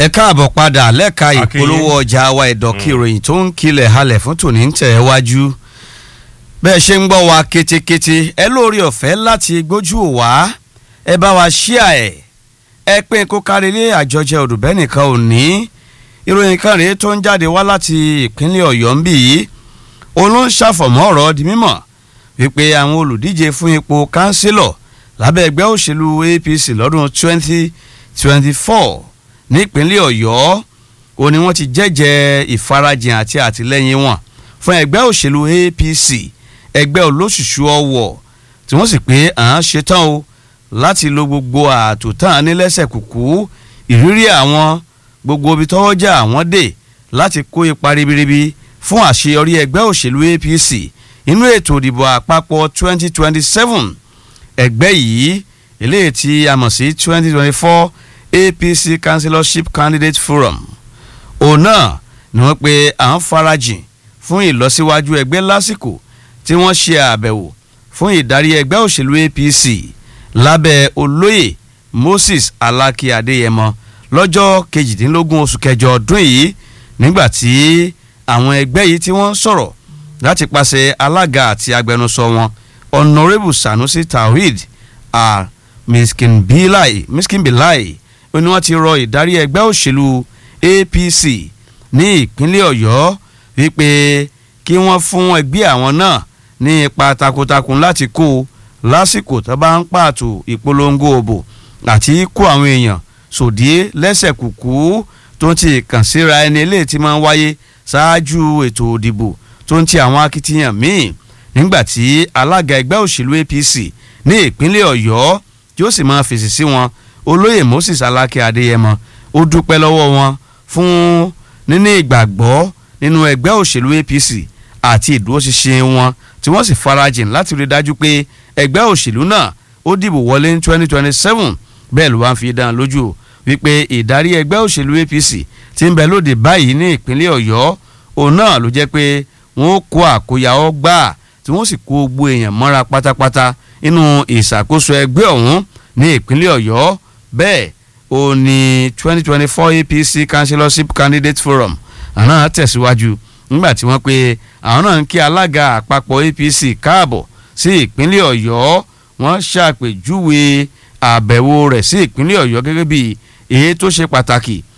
ẹ káàbọ̀ padà lẹ́ka Akínyìn. ìpolówó ọjà wa ìdọ̀kí ìròyìn tó ń kilẹ̀ halẹ̀ fún tòní ń tẹ̀ wájú bẹ́ẹ̀ ṣe ń gbọ́ wa ketekete ẹ lórí ọ̀fẹ́ láti gbójú wá ẹ bá wa ṣíà ẹ̀ ẹ pé kó kárí ilé àjọjẹ òdùbẹ́ nìkan ò ní ìròyìn kan rèé tó ń jáde wá láti ìpínlẹ̀ ọ̀yọ́ ń bì yìí òun ló ń ṣàfọ̀mọ́ ọ̀rọ̀ di mímọ̀ wípé àwọn olùdíje fún ipò kánsílọ̀ lábẹ́ ẹgbẹ́ òṣèlú APC lọ́dún 2024 nípínlẹ̀ ọ̀yọ́ ó ní wọ́n ti jẹ́jẹ́ ìfarajìn àti àtìlẹ́yìn wọn fún ẹgbẹ́ òṣèlú APC ẹgbẹ́ olóṣùṣù ọwọ̀ tí wọ́n sì pé à ń ṣetán o láti lo gbogbo ààtò tán nílẹ́sẹ̀ kùkú ìrírí àwọn gbogbo ibi tọ́wọ́ jà àwọn dé láti kó ipa ribiribi fún àṣeyọrí ẹgbẹ́ òṣèlú APC inú ètò ìdìbò àpapọ̀ 2027 ẹgbẹ́ yìí eléyìí tí a mọ̀ sí 2024 APC Councillorship Candidate Forum òun náà ni wọ́n pe à ń farajìn fún ìlọsíwájú ẹgbẹ́ lásìkò tí wọ́n ṣe àbẹ̀wò fún ìdarí ẹgbẹ́ òṣèlú APC lábẹ́ olóyè Moses Alaki Adéyẹmọ lọ́jọ́ kejìdínlógún oṣù kẹjọ ọdún yìí nígbà tí àwọn ẹgbẹ́ yìí tí wọ́n ń sọ̀rọ̀ láti pàṣẹ alága àti agbẹnusọ wọn Honourable Sanusi Tawhid a miskinbilai miskinbilai ó ní wọ́n ti rọ ìdarí ẹgbẹ́ òṣèlú APC ní ìpínlẹ̀ Ọ̀yọ́ wípé kí wọ́n fún ẹgbẹ́ àwọn náà ní ipa takuntakun láti kó lásìkò tó bá ń pààtò ìpolongo òbò àti kó àwọn èèyàn sòdíé lẹ́sẹ̀ kùkú tó ń ti kàn síra ẹni eléyìí tí máa ń wáyé ṣáájú ètò òdìbò tó ń ti àwọn akitiyan míì nígbà tí alága ẹgbẹ́ òṣèlú APC ní ìpínlẹ̀ Ọ̀yọ́ tí ó sì máa fèsì sí wọn olóyè Moses Aláké Adéyẹmọ ó dúpẹ́ lọ́wọ́ wọn fún níní ìgbàgbọ́ nínú ẹgbẹ́ òṣèlú APC àti ìdúróṣinṣin wọn tí wọ́n sì farajìn láti rí dájú pé ẹgbẹ́ òṣèlú náà ó dìbò wọlé ní 2027 bẹ́ẹ̀ ló wá ń fi dán lójú wípé ìdarí ẹgbẹ́ òṣèlú APC tí ń bẹ lóde báyìí ní ìpínlẹ̀ Ọ̀yọ́ òun náà ló jẹ́ pé wọ́n ó kó àkóyawọ́ gbà tí wọ́n sì kó gbogbo èèyàn mọ́ra pátápátá nínú ìṣàkóso ẹgbẹ́ ọ̀hún ní ìpínlẹ̀ Ọ̀yọ́ bẹ́ẹ̀ ó ní 2024 APC Councillorship Candidate Forum àná tẹ̀síwájú nígbà tí wọ́n pe àwọn náà ń kí alága àpapọ̀ APC káàbọ̀ sí ìpínlẹ̀ Ọ̀yọ́ wọ́n ṣàpèjúwe àbẹ̀wò rẹ̀ sí ìpínlẹ̀ Ọ̀yọ́ gẹ́gẹ́ bí èyí tó ṣe pàtàkì